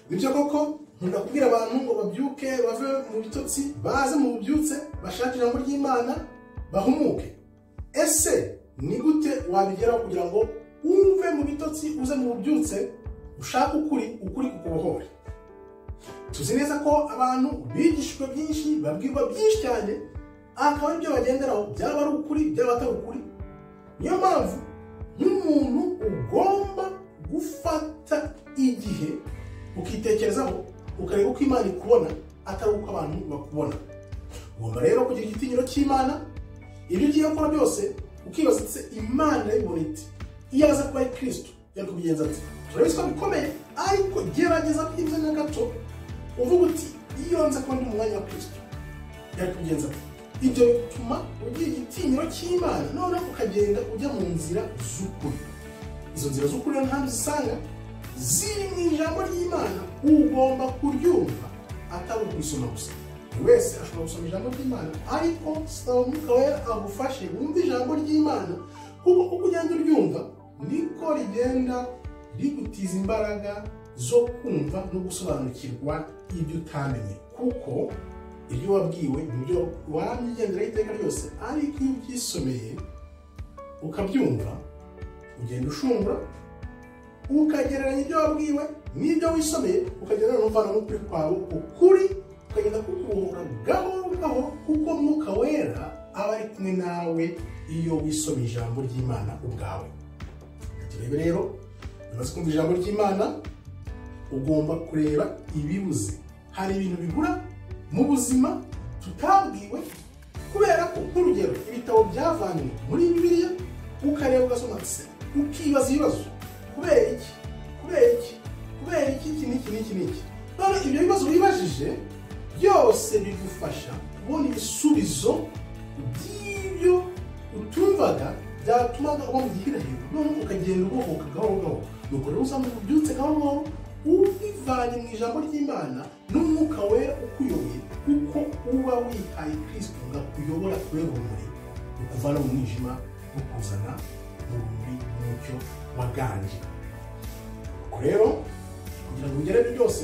nibyo koko nkunda kubwira abantu ngo babyuke bave mu bitotsi baze mu bubyutse bashake ijambo ry'imana bahumuke ese ni gute wabigeraho kugira ngo wumve mu bitotsi uze mu bubyutse ushake ukuri ukuri kukubohore tuzi neza ko abantu bigishijwe byinshi babwirwa byinshi cyane akaba ibyo bagenderaho byaba ari ukuri byaba atari ukuri niyo mpamvu nk'umuntu ugomba gufata igihe ukitekerezaho ukareba uko imana ikubona atari uko abantu bakubona ugomba rero kugira igitinyiro cy'imana ibyo ugiye gukora byose ukibaza ati imana yayibona iti iyo aza kuba ari kirisito yari kubigenza ati turabiswa bikomeye ariko gerageza byibuze na gato uvuga uti iyo nza kuba ndi mu mwanya wa kirisito yari kubigenza ati ibyo bituma ugira igitinyiro cy'imana noneho ukagenda ujya mu nzira z'ukuri izo nzira z'ukuri rero ntabwo uzisanga ziri mu ijambo ry'imana ugomba kuryumva atari ukwisoma gusa buri wese ashobora gusoma ijambo ry'imana ariko saba umwuka wera agufashe wumve ijambo ry'imana kuko uko ugenda uryumva niko rigenda rigutiza imbaraga zo kumva no gusobanukirwa ibyo utamenye kuko ibyo wabwiwe nibyo waramye ugenderaho iteka ryose ariko iyo ubyisomeye ukabyumva ugenda ushungura ukagereranya ibyo wabwiwe n'ibyo wisomeye ukagenda n'umvana n'ukuri kwawe ukuri ukagenda kukubohora gahoro gahoro kuko mwuka wera aba ari kumwe nawe iyo wisomeye ijambo ry'imana ubwawe turebe rero umaze kumva ijambo ry'imana ugomba kureba ibibuze hari ibintu bigura mu buzima tutabwiwe kubera ko nk'urugero ibitabo byavanywe muri bibiliya ukareba ugasoma se ukibaza ibibazo kubera iki kubera iki kubera iki iki n'iki n'iki n'iki none ibyo bibazo wibajije byose bigufasha kubona ibisubizo by'ibyo utumvaga byatumaga uba mu gihira hejuru noneho ukagenda ubohoka gahoro gahoro nuko rero usanga ubyutse gahoro gahoro ubivanye mu ijambo ry'imana n'umwuka wera ukuyoboye kuko uba wihaye kirisito ngo akuyobora kubera urumuri rukuvana mu mwijima rukuzana mu rumuri n'umucyo waganje ubwo rero kugira ngo ugere byose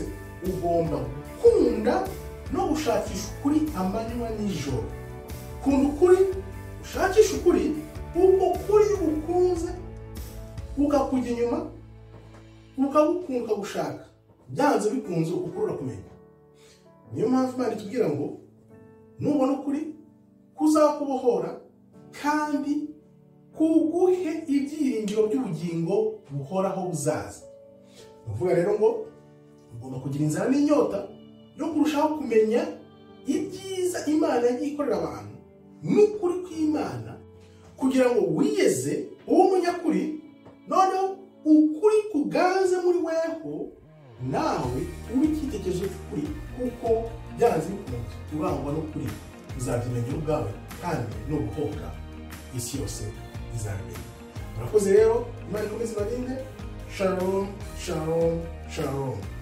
ugomba gukunda no gushakisha ukuri amanywa n'ijoro kunda ukuri ushakisha ukuri uko kuri ukunze ukakujya inyuma ukagukunda ukagushaka byanze bikunze ukurura kumenya niyo mpamvu imana itubwira ngo nubona ukuri kuzakubohora kandi kuguhe ibyiringiro by'ubugingo buhoraho buzaza ni ukuvuga rero ngo ugomba kugira inzara n'inyota yo kurushaho kumenya ibyiza imana yagiye ikorera abantu n'ukuri kw'imana kugira ngo wiyeze uwo munyakuri noneho ukuri kuganze muri weho nawe ube icyitegererezo cy'ukuri kuko byanze bikunze urangwa no kuri uzabyimenya ubwawe kandi no guhoka isi yose izabimenya murakoze rero imana ikomeze ibarinde shalom shalom shalom